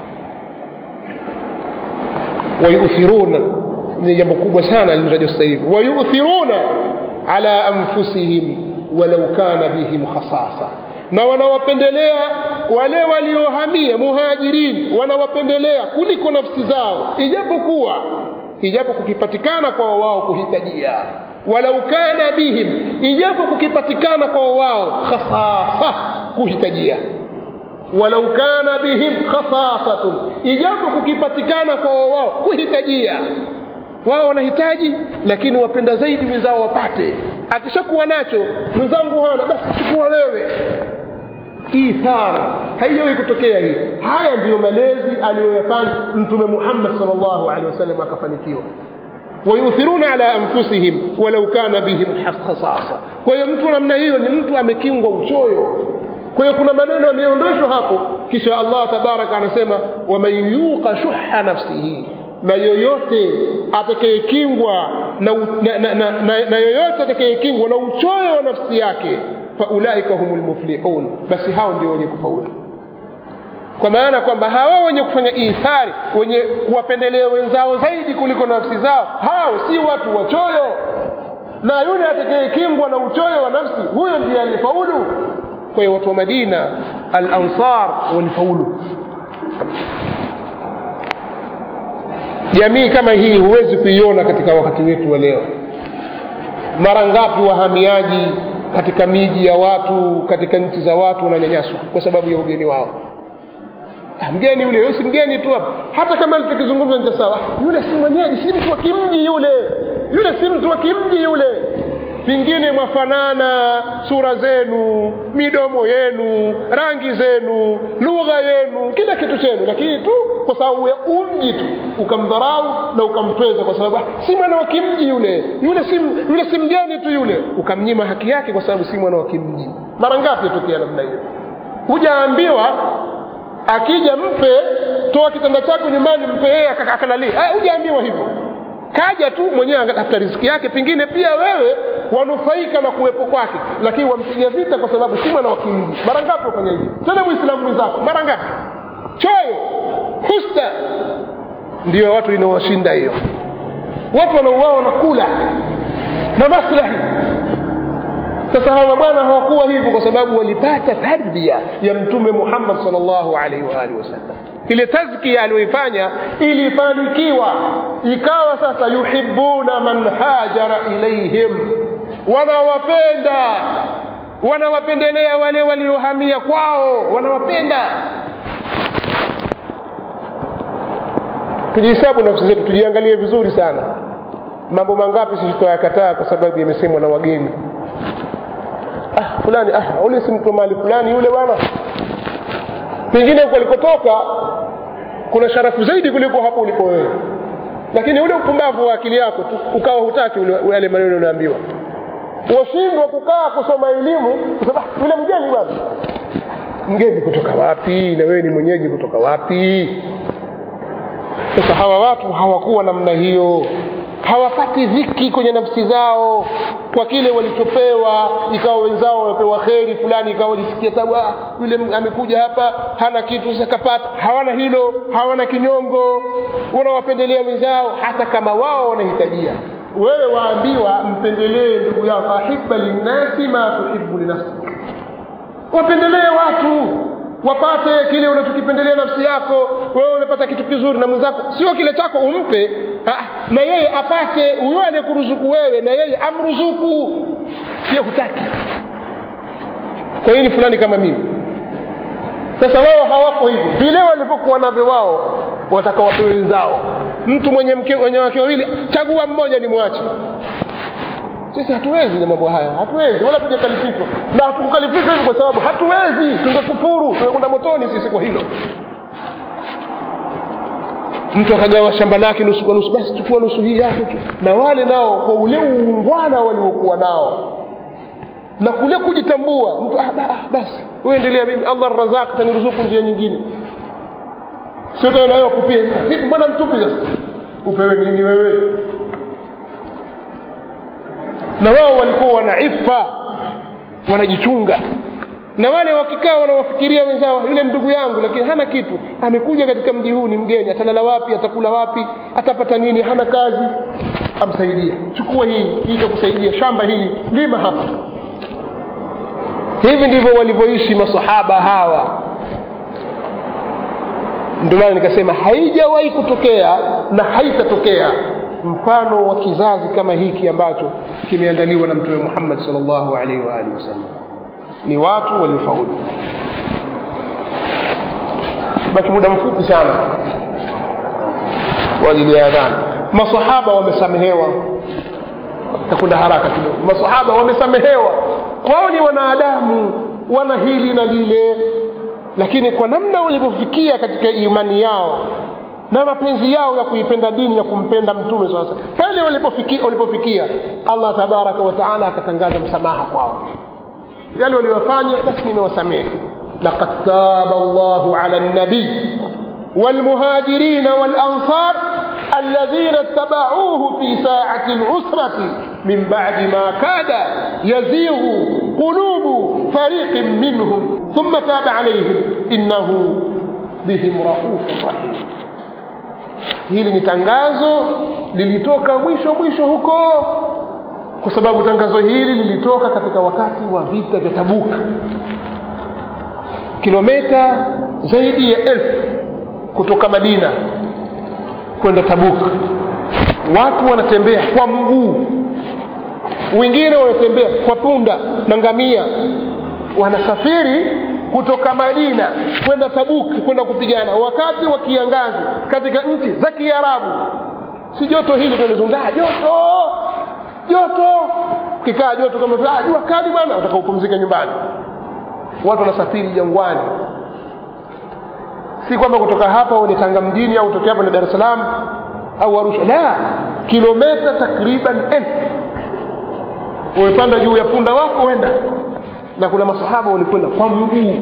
Speaker 1: wayuthiruna ni jambo kubwa sana lilotajwa sasa hivi wayuthiruna ala anfusihim walau kana bihim khasasa na wanawapendelea wale waliohamia muhajirin wanawapendelea kuliko nafsi zao ijapokuwa ijapo kukipatikana kwa wao kuhitajia walau kana bihim ijapo kukipatikana kwa wao khasasa kuhitajia walau kana bihim khasasatun ijapo kukipatikana kwa wao kuhitajia wao wanahitaji lakini wapenda zaidi wenzao wapate akishakuwa nacho mwenzangu hana basi chukua wewe ithara haijawahi kutokea hii haya ndiyo malezi aliyoyafanya mtume muhammad salllahu alehi wasallam akafanikiwa wayuthiruna ala anfusihim walau kana bihim khasasa kwa hiyo mtu namna hiyo ni mtu amekingwa uchoyo kwa hiyo kuna maneno yameondoshwa hapo kisha allah tabaraka anasema waman yuqa shuha nafsihi na yoyote atakayekingwa na, na, na, na, na, na yoyote atakayekingwa na uchoyo wa nafsi yake faulaika hum lmuflihun basi hao ndio wenye kufaulu kwa maana kwamba hawa wenye kufanya ithari wenye kuwapendelea wenzao zaidi kuliko nafsi zao hao si watu wachoyo na yule atakayekingwa na uchoyo wa nafsi huyo ndiye alifaulu kwa hiyo watu wa madina al ansar walifaulu jamii kama hii huwezi kuiona katika wakati wetu wa leo mara ngapi wahamiaji katika miji ya watu katika nchi za watu wananyanyaswa kwa sababu ya ugeni wao Ah, mgeni yule yule si mgeni tu hapa hata kama tukizungumza nita sawa yule si mwenyeji si mtu wa kimji yule yule si mtu wa kimji yule pengine mwafanana sura zenu midomo yenu rangi zenu lugha yenu kila kitu chenu lakini tu kwa sababu ya umji tu ukamdharau na ukamtweza kwa sababu "Ah, si mwana wa kimji yule yule si, yule si mgeni tu yule ukamnyima haki yake kwa sababu si mwana wa kimji mara ngapi yatokea namna hiyo hujaambiwa akija mpe toa kitanda chako nyumbani mpe yeye aka- akalalie Ah, hujaambiwa hivyo kaja tu mwenyewe anatafuta riziki yake pengine pia wewe wanufaika na kuwepo kwake lakini wampiga vita kwa sababu si mwana wa kimji mara ngapi wafanya hivi tena mwislamu mwenzako mara ngapi choyo husta ndiyo watu inaowashinda hiyo watu wanauao wanakula na maslahi sasa hawa bwana hawakuwa hivyo kwa sababu walipata tarbia ya mtume muhammad salllahu alaihi waalihi wasallam ile tazkia aliyoifanya ilifanikiwa ikawa sasa yuhibuna man hajara ilaihim wanawapenda wanawapendelea wale waliohamia kwao wanawapenda tujihesabu nafsi zetu tujiangalie vizuri sana mambo mangapi sisi tutayakataa kwa sababu yamesemwa na wageni ah, fulani ah, ule si mtu mali fulani yule bwana pengine huko alikotoka kuna sharafu zaidi kuliko hapo ulipo wewe lakini ule upumbavu wa akili yako tu ukawa hutaki ule- yale maneno unaambiwa washindwa kukaa kusoma elimu kwa sababu "Ah, yule mgeni bwana mgeni kutoka wapi na wewe ni mwenyeji kutoka wapi sasa hawa watu hawakuwa namna hiyo hawapati dhiki kwenye nafsi zao kwa kile walichopewa ikawa wenzao wamepewa kheri fulani ikawa wajisikia tabu "Ah, yule m- amekuja hapa hana kitu sasa kapata hawana hilo hawana kinyongo wanawapendelea wenzao hata kama wao wanahitajia wewe waambiwa mpendelee ndugu yako ahiba linnasi ma tuhibu linafsik wapendelee watu wapate kile unachokipendelea nafsi yako wewe umepata kitu kizuri na mwenzako sio kile chako umpe ah, na yeye apate huyo anayekuruzuku wewe na yeye amruzuku sio hutaki kwa nini fulani kama mimi sasa wao hawako hivyo vile walivyokuwa navyo wao wataka wapewe wenzao mtu mwenye mke mwenye wake wawili chagua mmoja ni mwache sisi hatuwezi na mambo haya hatuwezi wala tujakalifishwa na hatukukalifishwa hivi kwa sababu hatuwezi tungekufuru tungekwenda motoni sisi kwa hilo mtu akagawa shamba lake nusu kwa nusu basi chukua nusu hii yake tu na wale nao kwa ule uungwana waliokuwa nao na kule kujitambua mtu ah, ba- ah, basi wewe endelea mimi allah razak taniruzuku njia nyingine sio tena nawe kupia vipi mbona mtupi sasa upewe nini wewe na wao walikuwa wana ifa wanajichunga na wale wakikaa wanawafikiria wenzao yule ndugu yangu lakini hana kitu amekuja katika mji huu ni mgeni atalala wapi atakula wapi atapata nini hana kazi amsaidie chukua hii hii itakusaidia shamba hili lima hapa hivi ndivyo walivyoishi masahaba hawa ndio maana nikasema haijawahi kutokea na haitatokea mfano wa kizazi kama hiki ambacho kimeandaliwa na mtume muhammad salllahu alaihi waalihi wasallam ni watu waliofaulu baki muda mfupi sana kwa ajili ya adhana masahaba wamesamehewa takwenda haraka kidogo masahaba wamesamehewa kwao ni wanadamu wana hili na lile lakini kwa namna walivyofikia katika imani yao na mapenzi yao ya kuipenda dini ya kumpenda mtume sasa pale walipofikia, walipofikia allah tabaraka wataala akatangaza msamaha kwao yale waliyofanya basi nimewasamehe laqad taba llahu ala nabiy والمهاجرين والأنصار الذين اتبعوه في ساعة العسرة من بعد ما كاد يزيغ قلوب فريق منهم ثم تاب عليهم إنه بهم رؤوف رحيم hili ni tangazo lilitoka mwisho mwisho huko kwa sababu tangazo hili lilitoka katika wakati wa vita vya tabuka kilomita zaidi ya elfu kutoka madina kwenda tabuka watu wanatembea kwa mguu wengine wanatembea kwa punda na ngamia wanasafiri kutoka madina kwenda tabuki kwenda kupigana wakati wa kiangazi katika nchi za kiarabu si joto hili tunalizungaa joto joto kikaa joto kama ah, jua kali bwana utaka upumzike nyumbani watu wanasafiri jangwani si kwamba kutoka hapa uende tanga mjini au utokea hapa na dar es salaam au arusha la kilometa takriban elfu umepanda juu ya punda wako wenda na kuna masahaba walikwenda kwa mguu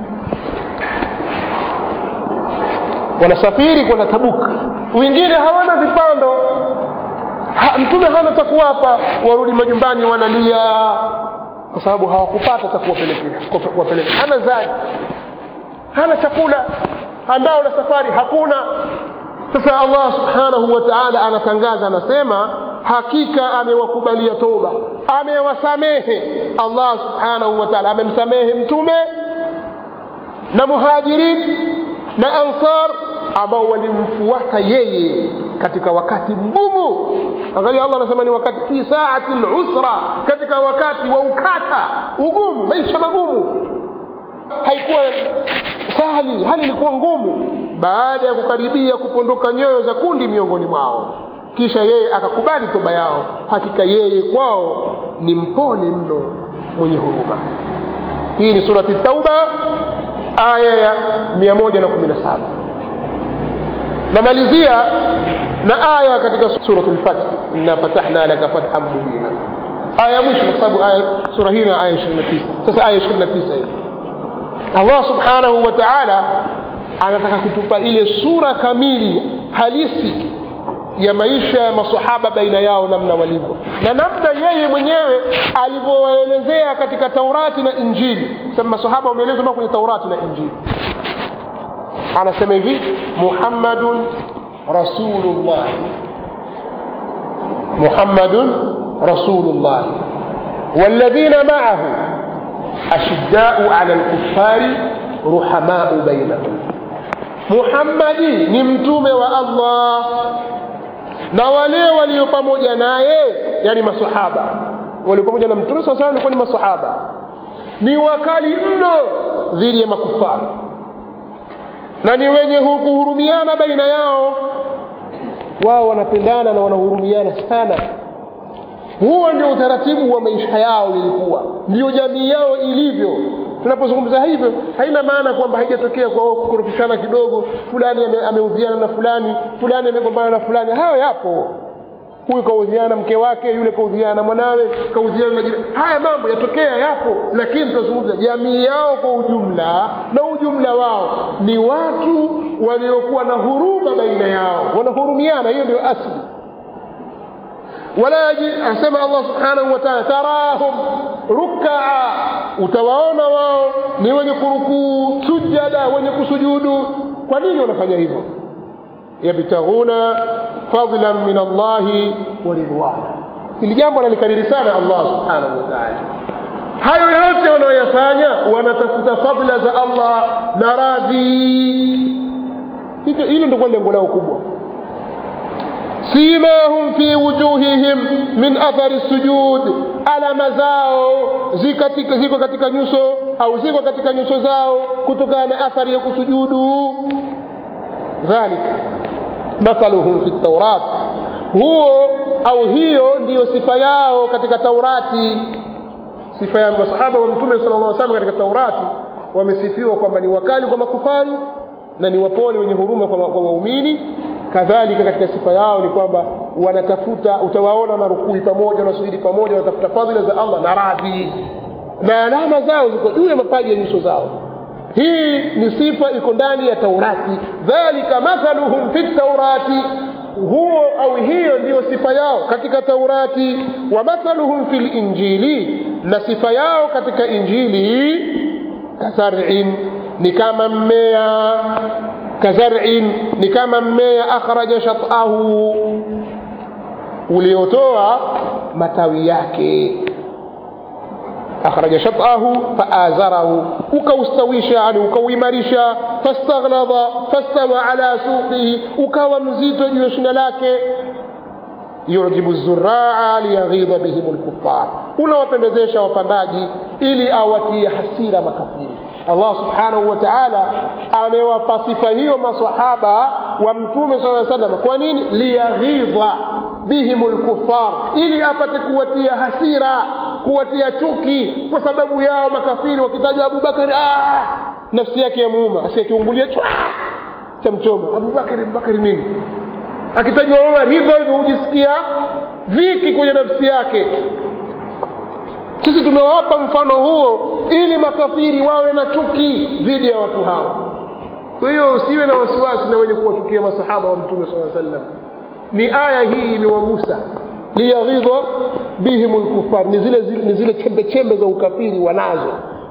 Speaker 1: wanasafiri kwenda tabuka wengine hawana vipando ha, mtume hana cha kuwapa warudi majumbani wanalia kwa sababu hawakupata cha kuwapelekea kuwapelekea hana zadi hana chakula ambao na safari hakuna sasa allah subhanahu wa taala anatangaza anasema hakika amewakubalia toba amewasamehe allah subhanahu wa taala amemsamehe mtume na muhajirin na ansar ambao walimfuata yeye katika wakati mgumu angalia allah anasema ni wakati fi saati lusra katika wakati wa ukata ugumu maisha magumu haikuwa sahali hali ilikuwa ngumu baada ya kukaribia kupondoka nyoyo za kundi miongoni mwao kisha yeye akakubali toba yao hakika yeye kwao ni mpole mno mwenye huruma hii ni surati tauba aya ya 117 namalizia na aya katika surat lfath inna fatahna laka fathan mubina aya ya mwisho kwa sababu sura hii na aya 29 sasa aya 29 hii allah subhanahu wa taala anataka kutupa ile sura kamili halisi ya maisha ya masahaba baina yao namna walivyo na namna yeye mwenyewe alivyowaelezea katika taurati na injili sema masahaba wameelezwa kwenye taurati na injili anasema hivi muhammadun rasulullah muhammadun rasulullah والذين معه أشداء على الكفار رحماء بينهم muhammadi ni mtume wa allah na wale walio pamoja naye yani masahaba walio pamoja na mtume saa walikuwa ni masahaba ni wakali mno dhidi ya makufari na ni wenye kuhurumiana baina yao wao wanapendana na wanahurumiana sana huo ndio utaratibu wa maisha yao ilikuwa ndio jamii yao ilivyo tunapozungumza hivyo haina maana kwamba haijatokea kwa kukorofishana kidogo fulani ameudhiana na fulani fulani amegombana na fulani hayo yapo huyu kaudhiana mke wake yule kaudhiana na mwanawe kaudhiana na jirani haya mambo yatokea yapo lakini tunazungumza jamii yao kwa ujumla na ujumla wao ni watu waliokuwa na huruma baina yao wanahurumiana hiyo ndio asli wala asema allah subhanahu wa taala tarahum rukaa utawaona wao ni wenye kurukuu sujada wenye kusujudu kwa nini wanafanya hivyo yabtaghuna fadlan min allahi wa ridwana hili jambo analikariri sana allah subhanahu wa taala hayo yote wanaoyafanya wanatafuta fadla za allah na radhi hilo ndio lengo lao kubwa simahum fi wujuhihim min athari sujud alama zao ziko, ziko katika nyuso au ziko katika nyuso zao kutokana na athari ya kusujudu dhalika mathaluhum fi taurat huo au hiyo ndiyo sifa yao katika taurati sifa ya masahaba wa mtume sala llah salam katika taurati wamesifiwa kwamba ni wakali kwa makufari na ni wapole wenye huruma kwa waumini kadhalika katika sifa yao ni kwamba wanatafuta utawaona marukui pamoja wanasujudi pamoja wanatafuta fadhila za allah na radhi na alama zao ziko juu ya mapaji ya nyuso zao hii ni sifa iko ndani ya taurati dhalika mathaluhum fi taurati huo au hiyo ndiyo sifa yao katika taurati wa mathaluhum fi linjili na sifa yao katika injili kazarin ni kama mmea kazarin ni kama mmea akhraja shatahu uliotoa matawi yake akhraja shatahu faazarahu ukaustawisha yani ukauimarisha fastaghnadha fastawa ala suqihi ukawa mzito juu ya shina lake yujibu zuraa liyaghidha bihim lkufar unawapendezesha wapandaji ili awatie hasira makafiri allah subhanahu wa taala amewapa sifa hiyo masahaba wa mtume saa salam kwa nini liyaghidha bihim lkufar ili apate kuwatia hasira kuwatia chuki kwa sababu yao makafiri wakitaja abubakari ah! nafsi yake ya muuma asiakiungulia chwa cha mchoma abubakari abubakari nini akitajwa umar hivyo hivyo hujisikia viki kwenye nafsi yake sisi tumewapa mfano huo ili makafiri wawe na chuki dhidi ya watu hao kwa hiyo usiwe na wasiwasi na wenye kuwachukia masahaba wa mtume saa sallam ni aya hii imewagusa liyaghidha bihim lkufar ni zile, zile, ni zile chembe chembe za ukafiri wanazo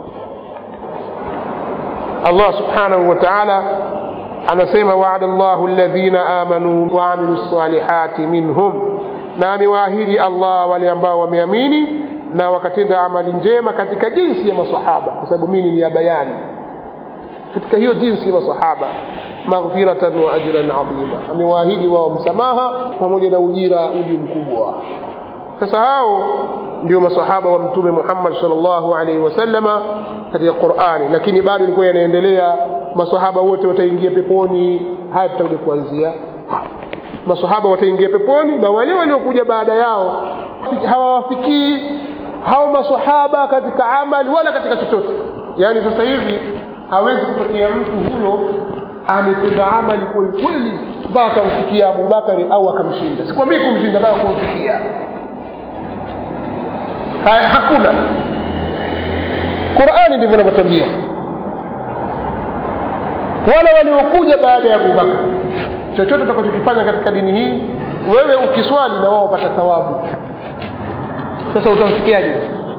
Speaker 1: allah subhanahu wa taala anasema waada llahu ladhina amanu waamilu lsalihati minhum na amewaahidi allah wale ambao wameamini na wakatenda amali njema katika jinsi ya masahaba kwa sababu mini ni ya bayani katika hiyo jinsi ya masahaba maghfiratan wa ajran adhima amewaahidi wao msamaha pamoja na ujira uji mkubwa sasa hao ndio masahaba wa mtume muhammad salllahu alaihi wasallama katika qurani lakini bado ilikuwa yanaendelea masahaba wote wataingia peponi haya tutakuja kuanzia masahaba wataingia peponi na wale waliokuja baada yao hawawafikii hao masahaba katika amali wala katika chochote yaani sasa hivi hawezi kutokea mtu huyo ametenda amali kwelikweli mpaka akamfikia abubakari au akamshinda sikwambii kumshinda mpaka kumfikia hakuna qurani ndivyo inavyotambia wala waliokuja baada ya abubakar chochote utakachokifanya katika dini hii wewe ukiswali na wao wapata thawabu sasa utamfikiaje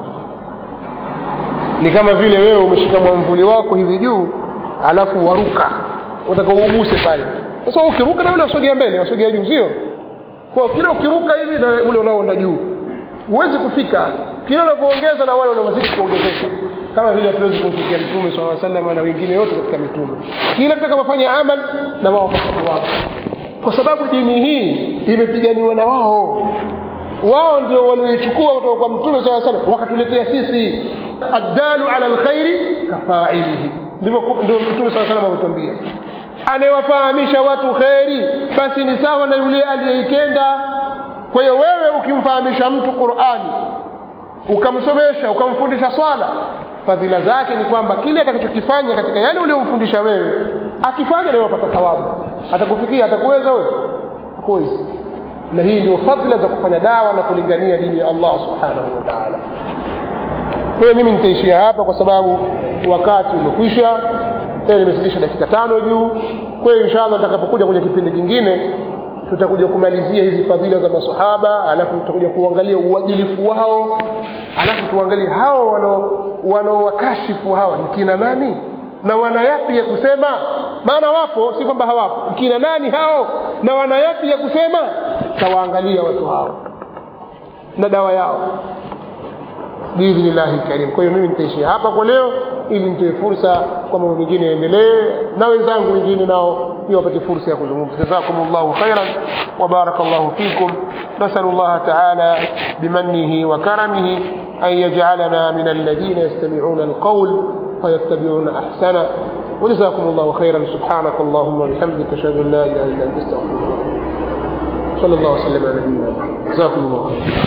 Speaker 1: ni kama vile wewe umeshika mwamvuli wako hivi juu alafu waruka utakauguse pale sasa ukiruka na ule wasogea mbele wasogea juu sio kwa kila ukiruka hivi na ule unaoenda juu huwezi kufika kila unavyoongeza na wale unawazidi kuongezeka kama vile hatuwezi kumfikia mtume saa salama na wengine wote katika mitume kila tutakapofanya amal na wao wao kwa sababu dini hii imepiganiwa na wao wao ndio walioichukua kutoka kwa mtume saa salam wakatuletea sisi addalu ala lkhairi kafailihi ndivyo mtume saa salam ametuambia anayewafahamisha watu kheri basi ni sawa na yule aliyeitenda kwa hiyo wewe ukimfahamisha mtu qurani ukamsomesha ukamfundisha swala fadhila zake ni kwamba kile atakachokifanya katika yale uliomfundisha wewe akifanya nawe wapata thawabu atakufikia atakuweza wewe hakuwezi na hii ndio fadhila za kufanya dawa na kulingania dini ya allah subhanahu wa taala kwa hiyo mimi nitaishia hapa kwa sababu wakati umekwisha tena nimezidisha dakika tano juu kwa hiyo insha allah nitakapokuja kwenye kipindi kingine tutakuja kumalizia hizi fadhila za masahaba alafu tutakuja kuangalia uadilifu wao alafu tuangalie hao wanaowakashifu hawa ni kina nani na wana yapi ya kusema maana wapo si kwamba hawapo kina nani hao na wana yapi ya kusema tawaangalia watu hao na dawa yao biidhnillahi karim kwa hiyo mimi nitaishia hapa kwa leo ili nitoe fursa kwa mambo mengine yaendelee na wenzangu wengine nao pia wapate fursa ya kuzungumza jazakum llahu khairan وبارك الله فيكم نسأل الله تعالى بمنه وكرمه أن يجعلنا من الذين يستمعون القول فيتبعون أحسنه وجزاكم الله خيرا سبحانك اللهم وبحمدك أشهد أن لا إله إلا أنت أستغفرك صلى الله وسلم على نبينا جزاكم الله خيرا